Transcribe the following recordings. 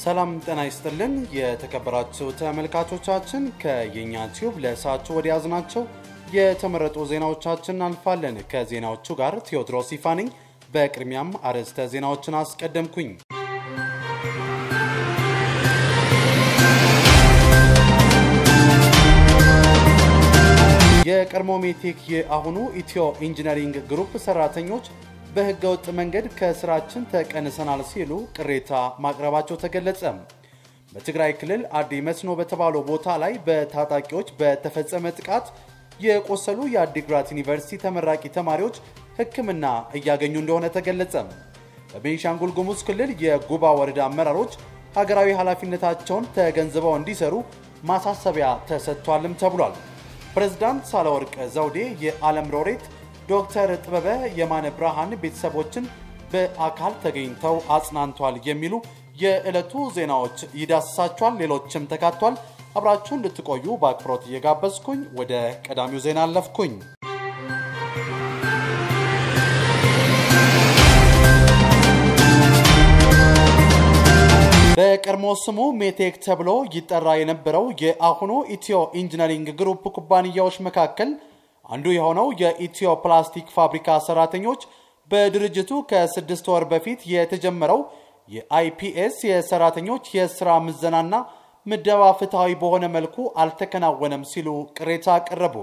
ሰላም ጤና ይስጥልን የተከበራችሁ ተመልካቾቻችን፣ ከየኛ ቲዩብ ለሰዓቱ ወደ ያዝናቸው የተመረጡ ዜናዎቻችን እናልፋለን። ከዜናዎቹ ጋር ቴዎድሮስ ይፋ ነኝ። በቅድሚያም አርዕስተ ዜናዎችን አስቀደምኩኝ። የቀድሞ ሜቴክ የአሁኑ ኢትዮ ኢንጂነሪንግ ግሩፕ ሰራተኞች በህገወጥ መንገድ ከስራችን ተቀንሰናል ሲሉ ቅሬታ ማቅረባቸው ተገለጸ። በትግራይ ክልል አዲ መስኖ በተባለው ቦታ ላይ በታጣቂዎች በተፈጸመ ጥቃት የቆሰሉ የአዲግራት ዩኒቨርሲቲ ተመራቂ ተማሪዎች ሕክምና እያገኙ እንደሆነ ተገለጸ። በቤንሻንጉል ጉሙዝ ክልል የጉባ ወረዳ አመራሮች ሀገራዊ ኃላፊነታቸውን ተገንዝበው እንዲሰሩ ማሳሰቢያ ተሰጥቷልም ተብሏል። ፕሬዝዳንት ሳህለወርቅ ዘውዴ የዓለም ሎሬት ዶክተር ጥበበ የማነ ብርሃን ቤተሰቦችን በአካል ተገኝተው አጽናንቷል የሚሉ የዕለቱ ዜናዎች ይዳስሳቸዋል። ሌሎችም ተካቷል። አብራችሁ እንድትቆዩ በአክብሮት እየጋበዝኩኝ ወደ ቀዳሚው ዜና አለፍኩኝ። በቀድሞ ስሙ ሜቴክ ተብሎ ይጠራ የነበረው የአሁኑ ኢትዮ ኢንጂነሪንግ ግሩፕ ኩባንያዎች መካከል አንዱ የሆነው የኢትዮ ፕላስቲክ ፋብሪካ ሰራተኞች በድርጅቱ ከስድስት ወር በፊት የተጀመረው የአይፒኤስ የሰራተኞች የስራ ምዘናና ምደባ ፍትሐዊ በሆነ መልኩ አልተከናወነም ሲሉ ቅሬታ አቀረቡ።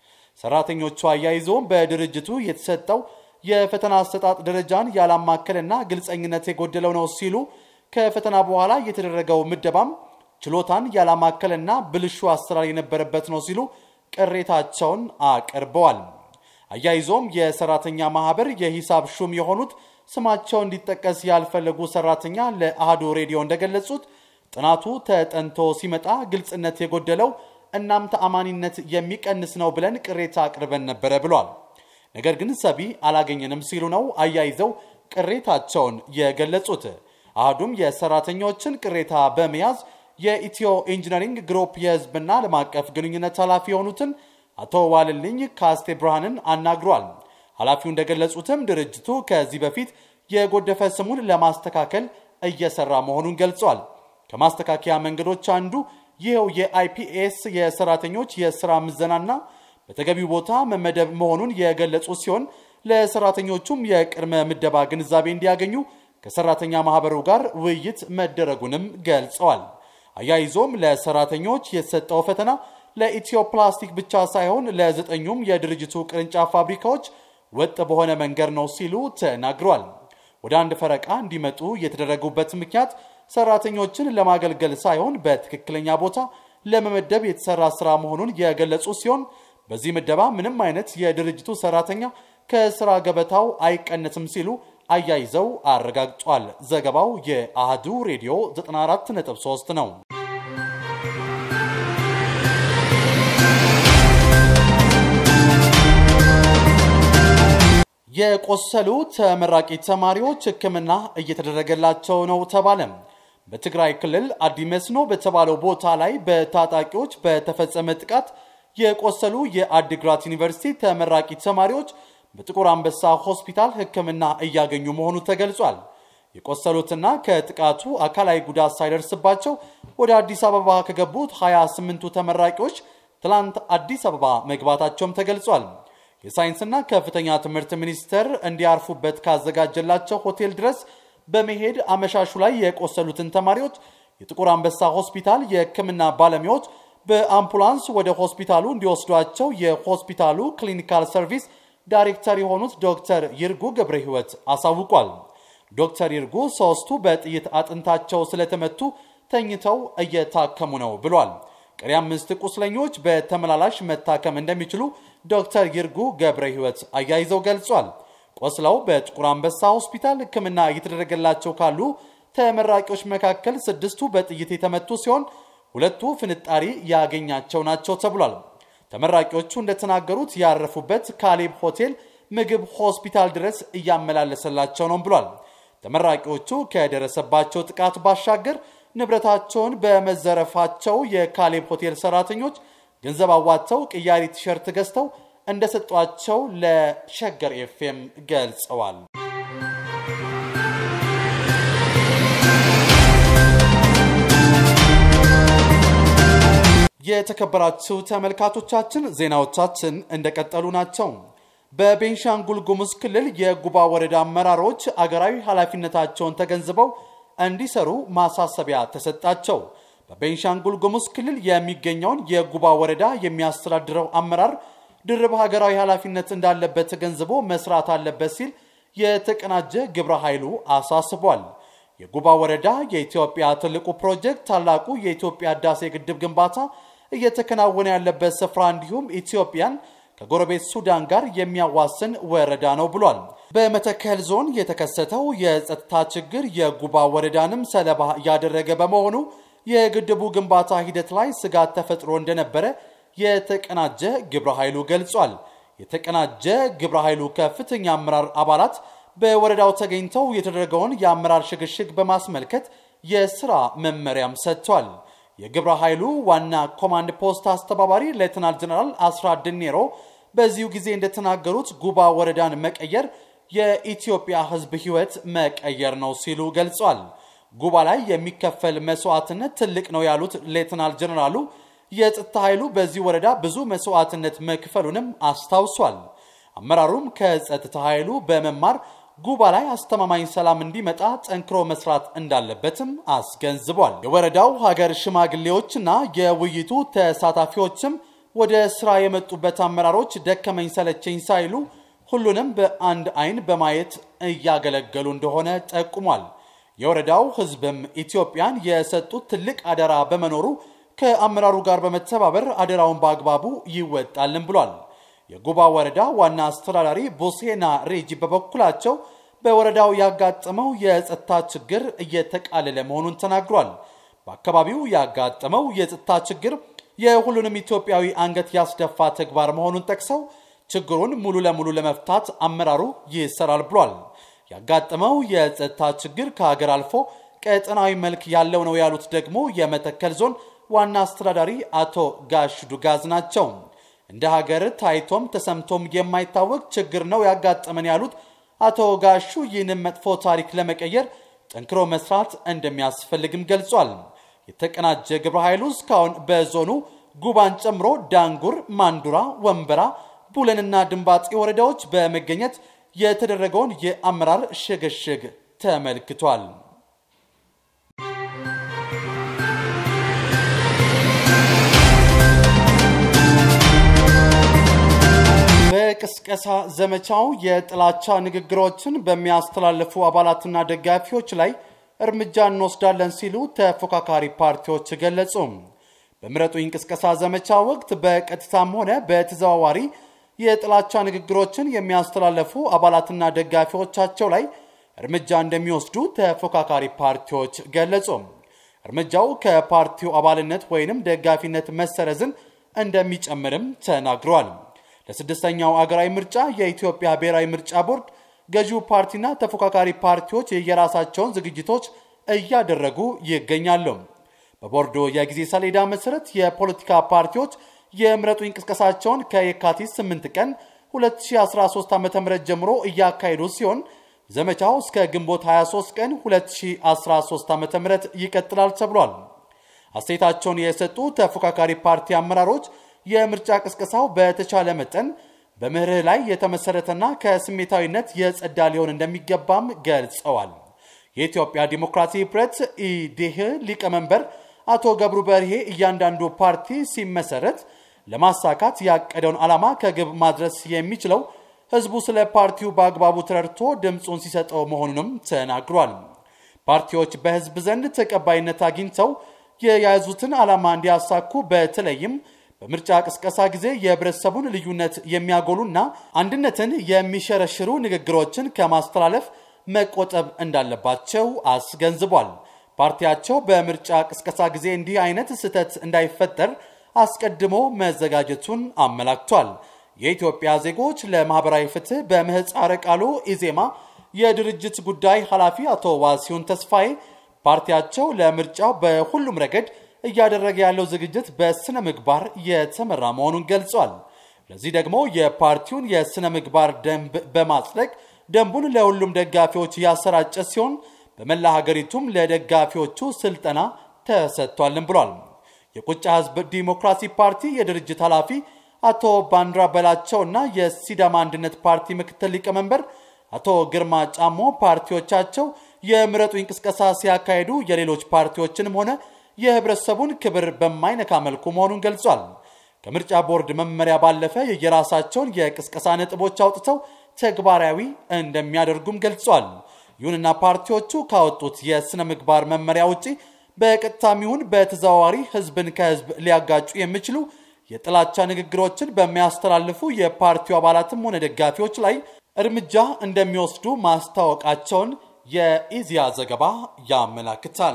ሰራተኞቹ አያይዘውም በድርጅቱ የተሰጠው የፈተና አሰጣጥ ደረጃን ያላማከልና ግልጸኝነት የጎደለው ነው ሲሉ ከፈተና በኋላ የተደረገው ምደባም ችሎታን ያላማከልና ብልሹ አሰራር የነበረበት ነው ሲሉ ቅሬታቸውን አቅርበዋል። አያይዞም የሰራተኛ ማህበር የሂሳብ ሹም የሆኑት ስማቸው እንዲጠቀስ ያልፈለጉ ሰራተኛ ለአህዱ ሬዲዮ እንደገለጹት ጥናቱ ተጠንቶ ሲመጣ ግልጽነት የጎደለው እናም ተአማኒነት የሚቀንስ ነው ብለን ቅሬታ አቅርበን ነበረ ብሏል። ነገር ግን ሰቢ አላገኘንም ሲሉ ነው አያይዘው ቅሬታቸውን የገለጹት። አህዱም የሰራተኞችን ቅሬታ በመያዝ የኢትዮ ኢንጂነሪንግ ግሩፕ የህዝብና ዓለም አቀፍ ግንኙነት ኃላፊ የሆኑትን አቶ ዋልልኝ ካስቴ ብርሃንን አናግሯል። ኃላፊው እንደገለጹትም ድርጅቱ ከዚህ በፊት የጎደፈ ስሙን ለማስተካከል እየሰራ መሆኑን ገልጿል። ከማስተካከያ መንገዶች አንዱ ይኸው የአይፒኤስ የሰራተኞች የስራ ምዘናና በተገቢው ቦታ መመደብ መሆኑን የገለጹ ሲሆን ለሰራተኞቹም የቅድመ ምደባ ግንዛቤ እንዲያገኙ ከሰራተኛ ማህበሩ ጋር ውይይት መደረጉንም ገልጸዋል። አያይዞም ለሰራተኞች የተሰጠው ፈተና ለኢትዮ ፕላስቲክ ብቻ ሳይሆን ለዘጠኙም የድርጅቱ ቅርንጫፍ ፋብሪካዎች ወጥ በሆነ መንገድ ነው ሲሉ ተናግሯል። ወደ አንድ ፈረቃ እንዲመጡ የተደረጉበት ምክንያት ሰራተኞችን ለማገልገል ሳይሆን በትክክለኛ ቦታ ለመመደብ የተሰራ ስራ መሆኑን የገለጹ ሲሆን በዚህ ምደባ ምንም አይነት የድርጅቱ ሰራተኛ ከስራ ገበታው አይቀነስም ሲሉ አያይዘው አረጋግጧል። ዘገባው የአህዱ ሬዲዮ 94.3 ነው። የቆሰሉ ተመራቂ ተማሪዎች ሕክምና እየተደረገላቸው ነው ተባለ። በትግራይ ክልል አዲ መስኖ በተባለው ቦታ ላይ በታጣቂዎች በተፈጸመ ጥቃት የቆሰሉ የአዲግራት ዩኒቨርሲቲ ተመራቂ ተማሪዎች በጥቁር አንበሳ ሆስፒታል ሕክምና እያገኙ መሆኑ ተገልጿል። የቆሰሉትና ከጥቃቱ አካላዊ ጉዳት ሳይደርስባቸው ወደ አዲስ አበባ ከገቡት 28ቱ ተመራቂዎች ትላንት አዲስ አበባ መግባታቸውም ተገልጿል። የሳይንስና ከፍተኛ ትምህርት ሚኒስቴር እንዲያርፉበት ካዘጋጀላቸው ሆቴል ድረስ በመሄድ አመሻሹ ላይ የቆሰሉትን ተማሪዎች የጥቁር አንበሳ ሆስፒታል የሕክምና ባለሙያዎች በአምቡላንስ ወደ ሆስፒታሉ እንዲወስዷቸው የሆስፒታሉ ክሊኒካል ሰርቪስ ዳይሬክተር የሆኑት ዶክተር ይርጉ ገብረ ሕይወት አሳውቋል። ዶክተር ይርጉ ሶስቱ በጥይት አጥንታቸው ስለተመቱ ተኝተው እየታከሙ ነው ብሏል። ቀሪ አምስት ቁስለኞች በተመላላሽ መታከም እንደሚችሉ ዶክተር ይርጉ ገብረ ሕይወት አያይዘው ገልጿል። ቆስለው በጥቁር አንበሳ ሆስፒታል ሕክምና እየተደረገላቸው ካሉ ተመራቂዎች መካከል ስድስቱ በጥይት የተመቱ ሲሆን ሁለቱ ፍንጣሪ ያገኛቸው ናቸው ተብሏል። ተመራቂዎቹ እንደተናገሩት ያረፉበት ካሌብ ሆቴል ምግብ ሆስፒታል ድረስ እያመላለሰላቸው ነው ብሏል። ተመራቂዎቹ ከደረሰባቸው ጥቃት ባሻገር ንብረታቸውን በመዘረፋቸው የካሌብ ሆቴል ሰራተኞች ገንዘብ አዋጥተው ቅያሪ ቲሸርት ገዝተው እንደሰጧቸው ለሸገር ኤፍኤም ገልጸዋል። የተከበራችሁ ተመልካቾቻችን ዜናዎቻችን እንደቀጠሉ ናቸው። በቤንሻንጉል ጉሙዝ ክልል የጉባ ወረዳ አመራሮች አገራዊ ኃላፊነታቸውን ተገንዝበው እንዲሰሩ ማሳሰቢያ ተሰጣቸው። በቤንሻንጉል ጉሙዝ ክልል የሚገኘውን የጉባ ወረዳ የሚያስተዳድረው አመራር ድርብ ሀገራዊ ኃላፊነት እንዳለበት ተገንዝቦ መስራት አለበት ሲል የተቀናጀ ግብረ ኃይሉ አሳስቧል። የጉባ ወረዳ የኢትዮጵያ ትልቁ ፕሮጀክት ታላቁ የኢትዮጵያ ህዳሴ ግድብ ግንባታ እየተከናወነ ያለበት ስፍራ እንዲሁም ኢትዮጵያን ከጎረቤት ሱዳን ጋር የሚያዋስን ወረዳ ነው ብሏል። በመተከል ዞን የተከሰተው የጸጥታ ችግር የጉባ ወረዳንም ሰለባ ያደረገ በመሆኑ የግድቡ ግንባታ ሂደት ላይ ስጋት ተፈጥሮ እንደነበረ የተቀናጀ ግብረ ኃይሉ ገልጿል። የተቀናጀ ግብረ ኃይሉ ከፍተኛ አመራር አባላት በወረዳው ተገኝተው የተደረገውን የአመራር ሽግሽግ በማስመልከት የስራ መመሪያም ሰጥቷል። የግብረ ኃይሉ ዋና ኮማንድ ፖስት አስተባባሪ ሌተናል ጀነራል አስራት ድኔሮ በዚሁ ጊዜ እንደተናገሩት ጉባ ወረዳን መቀየር የኢትዮጵያ ሕዝብ ሕይወት መቀየር ነው ሲሉ ገልጿል። ጉባ ላይ የሚከፈል መስዋዕትነት ትልቅ ነው ያሉት ሌተናል ጀነራሉ የጸጥታ ኃይሉ በዚህ ወረዳ ብዙ መስዋዕትነት መክፈሉንም አስታውሷል። አመራሩም ከጸጥታ ኃይሉ በመማር ጉባ ላይ አስተማማኝ ሰላም እንዲመጣ ጠንክሮ መስራት እንዳለበትም አስገንዝቧል። የወረዳው ሀገር ሽማግሌዎችና የውይይቱ ተሳታፊዎችም ወደ ስራ የመጡበት አመራሮች ደከመኝ ሰለቸኝ ሳይሉ ሁሉንም በአንድ አይን በማየት እያገለገሉ እንደሆነ ጠቁሟል። የወረዳው ህዝብም ኢትዮጵያን የሰጡት ትልቅ አደራ በመኖሩ ከአመራሩ ጋር በመተባበር አደራውን በአግባቡ ይወጣልን ብሏል። የጉባ ወረዳ ዋና አስተዳዳሪ ቦሴና ሬጂ በበኩላቸው በወረዳው ያጋጠመው የጸጥታ ችግር እየተቃለለ መሆኑን ተናግሯል። በአካባቢው ያጋጠመው የጸጥታ ችግር የሁሉንም ኢትዮጵያዊ አንገት ያስደፋ ተግባር መሆኑን ጠቅሰው ችግሩን ሙሉ ለሙሉ ለመፍታት አመራሩ ይሰራል ብሏል። ያጋጠመው የጸጥታ ችግር ከሀገር አልፎ ቀጠናዊ መልክ ያለው ነው ያሉት ደግሞ የመተከል ዞን ዋና አስተዳዳሪ አቶ ጋሽ ዱጋዝ ናቸው። እንደ ሀገር ታይቶም ተሰምቶም የማይታወቅ ችግር ነው ያጋጠመን ያሉት አቶ ጋሹ ይህንን መጥፎ ታሪክ ለመቀየር ጠንክሮ መስራት እንደሚያስፈልግም ገልጿል። የተቀናጀ ግብረ ኃይሉ እስካሁን በዞኑ ጉባን ጨምሮ ዳንጉር፣ ማንዱራ፣ ወንበራ፣ ቡለንና ድንባጤ ወረዳዎች በመገኘት የተደረገውን የአመራር ሽግሽግ ተመልክቷል። በቅስቀሳ ዘመቻው የጥላቻ ንግግሮችን በሚያስተላልፉ አባላትና ደጋፊዎች ላይ እርምጃ እንወስዳለን ሲሉ ተፎካካሪ ፓርቲዎች ገለጹ። በምረጡኝ ቅስቀሳ ዘመቻ ወቅት በቀጥታም ሆነ በተዘዋዋሪ የጥላቻ ንግግሮችን የሚያስተላልፉ አባላትና ደጋፊዎቻቸው ላይ እርምጃ እንደሚወስዱ ተፎካካሪ ፓርቲዎች ገለጹ። እርምጃው ከፓርቲው አባልነት ወይንም ደጋፊነት መሰረዝን እንደሚጨምርም ተናግረዋል። ለስድስተኛው አገራዊ ምርጫ የኢትዮጵያ ብሔራዊ ምርጫ ቦርድ ገዢው ፓርቲና ተፎካካሪ ፓርቲዎች የየራሳቸውን ዝግጅቶች እያደረጉ ይገኛሉ። በቦርዶ የጊዜ ሰሌዳ መሰረት የፖለቲካ ፓርቲዎች የምረጡኝ እንቅስቃሴያቸውን ከየካቲት 8 ቀን 2013 ዓ.ም ጀምሮ እያካሄዱ ሲሆን ዘመቻው እስከ ግንቦት 23 ቀን 2013 ዓ.ም ይቀጥላል ተብሏል። አስተያየታቸውን የሰጡ ተፎካካሪ ፓርቲ አመራሮች የምርጫ ቅስቀሳው በተቻለ መጠን በመርህ ላይ የተመሰረተና ከስሜታዊነት የጸዳ ሊሆን እንደሚገባም ገልጸዋል። የኢትዮጵያ ዲሞክራሲ ህብረት ኢዴህ ሊቀመንበር አቶ ገብሩ በርሄ እያንዳንዱ ፓርቲ ሲመሰረት ለማሳካት ያቀደውን ዓላማ ከግብ ማድረስ የሚችለው ህዝቡ ስለ ፓርቲው በአግባቡ ተረድቶ ድምፁን ሲሰጠው መሆኑንም ተናግሯል። ፓርቲዎች በህዝብ ዘንድ ተቀባይነት አግኝተው የያዙትን ዓላማ እንዲያሳኩ በተለይም በምርጫ ቅስቀሳ ጊዜ የህብረተሰቡን ልዩነት የሚያጎሉና አንድነትን የሚሸረሽሩ ንግግሮችን ከማስተላለፍ መቆጠብ እንዳለባቸው አስገንዝቧል። ፓርቲያቸው በምርጫ ቅስቀሳ ጊዜ እንዲህ አይነት ስህተት እንዳይፈጠር አስቀድሞ መዘጋጀቱን አመላክቷል። የኢትዮጵያ ዜጎች ለማህበራዊ ፍትህ በምህፃረ ቃሉ ኢዜማ የድርጅት ጉዳይ ኃላፊ አቶ ዋሲሁን ተስፋዬ ፓርቲያቸው ለምርጫው በሁሉም ረገድ እያደረገ ያለው ዝግጅት በስነ ምግባር የተመራ መሆኑን ገልጿል። ለዚህ ደግሞ የፓርቲውን የስነ ምግባር ደንብ በማጽደቅ ደንቡን ለሁሉም ደጋፊዎች ያሰራጨ ሲሆን በመላ ሀገሪቱም ለደጋፊዎቹ ስልጠና ተሰጥቷልን ብሏል። የቁጫ ህዝብ ዲሞክራሲ ፓርቲ የድርጅት ኃላፊ አቶ ባንድራ በላቸውና የሲዳማ አንድነት ፓርቲ ምክትል ሊቀመንበር አቶ ግርማ ጫሞ ፓርቲዎቻቸው የምረጡ እንቅስቀሳ ሲያካሂዱ የሌሎች ፓርቲዎችንም ሆነ የህብረተሰቡን ክብር በማይነካ መልኩ መሆኑን ገልጿል። ከምርጫ ቦርድ መመሪያ ባለፈ የየራሳቸውን የቅስቀሳ ነጥቦች አውጥተው ተግባራዊ እንደሚያደርጉም ገልጿል። ይሁንና ፓርቲዎቹ ካወጡት የሥነ ምግባር መመሪያ ውጪ በቀጥታም ይሁን በተዘዋዋሪ ህዝብን ከህዝብ ሊያጋጩ የሚችሉ የጥላቻ ንግግሮችን በሚያስተላልፉ የፓርቲው አባላትም ሆነ ደጋፊዎች ላይ እርምጃ እንደሚወስዱ ማስታወቃቸውን የኢዜአ ዘገባ ያመላክታል።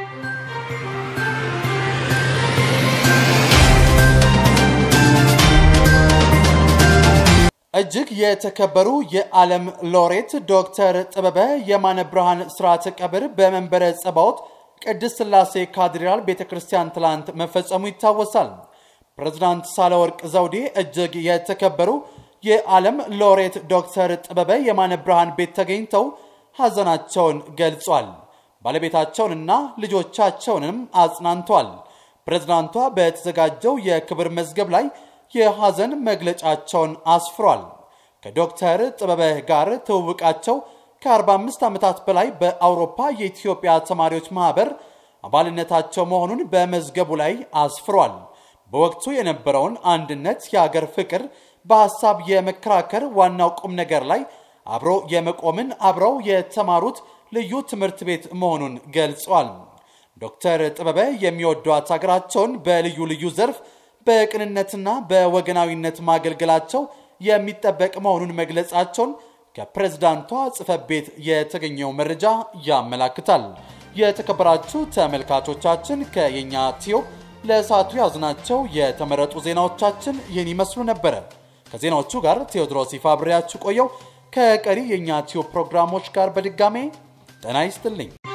እጅግ የተከበሩ የዓለም ሎሬት ዶክተር ጥበበ የማነ ብርሃን ስርዓተ ቀብር በመንበረ ጸባዖት ቅድስት ሥላሴ ካቴድራል ቤተ ክርስቲያን ትላንት መፈጸሙ ይታወሳል። ፕሬዝዳንት ሳህለወርቅ ዘውዴ እጅግ የተከበሩ የዓለም ሎሬት ዶክተር ጥበበ የማነ ብርሃን ቤት ተገኝተው ሐዘናቸውን ገልጿል። ባለቤታቸውንና ልጆቻቸውንም አጽናንቷል። ፕሬዝዳንቷ በተዘጋጀው የክብር መዝገብ ላይ የሐዘን መግለጫቸውን አስፍሯል። ከዶክተር ጥበበ ጋር ትውውቃቸው ከ45 ዓመታት በላይ በአውሮፓ የኢትዮጵያ ተማሪዎች ማኅበር አባልነታቸው መሆኑን በመዝገቡ ላይ አስፍሯል። በወቅቱ የነበረውን አንድነት፣ የአገር ፍቅር፣ በሐሳብ የመከራከር ዋናው ቁም ነገር ላይ አብሮ የመቆምን አብረው የተማሩት ልዩ ትምህርት ቤት መሆኑን ገልጿል። ዶክተር ጥበበ የሚወዷት ሀገራቸውን በልዩ ልዩ ዘርፍ በቅንነትና በወገናዊነት ማገልገላቸው የሚጠበቅ መሆኑን መግለጻቸውን ከፕሬዝዳንቷ ጽሕፈት ቤት የተገኘው መረጃ ያመላክታል። የተከበራችሁ ተመልካቾቻችን ከየኛ ቲዩብ ለሰዓቱ ያዝናቸው የተመረጡ ዜናዎቻችን ይህን ይመስሉ ነበረ። ከዜናዎቹ ጋር ቴዎድሮስ ይፋ አብሬያችሁ ቆየው። ከቀሪ የእኛ ቲዩብ ፕሮግራሞች ጋር በድጋሜ ጤና ይስጥልኝ።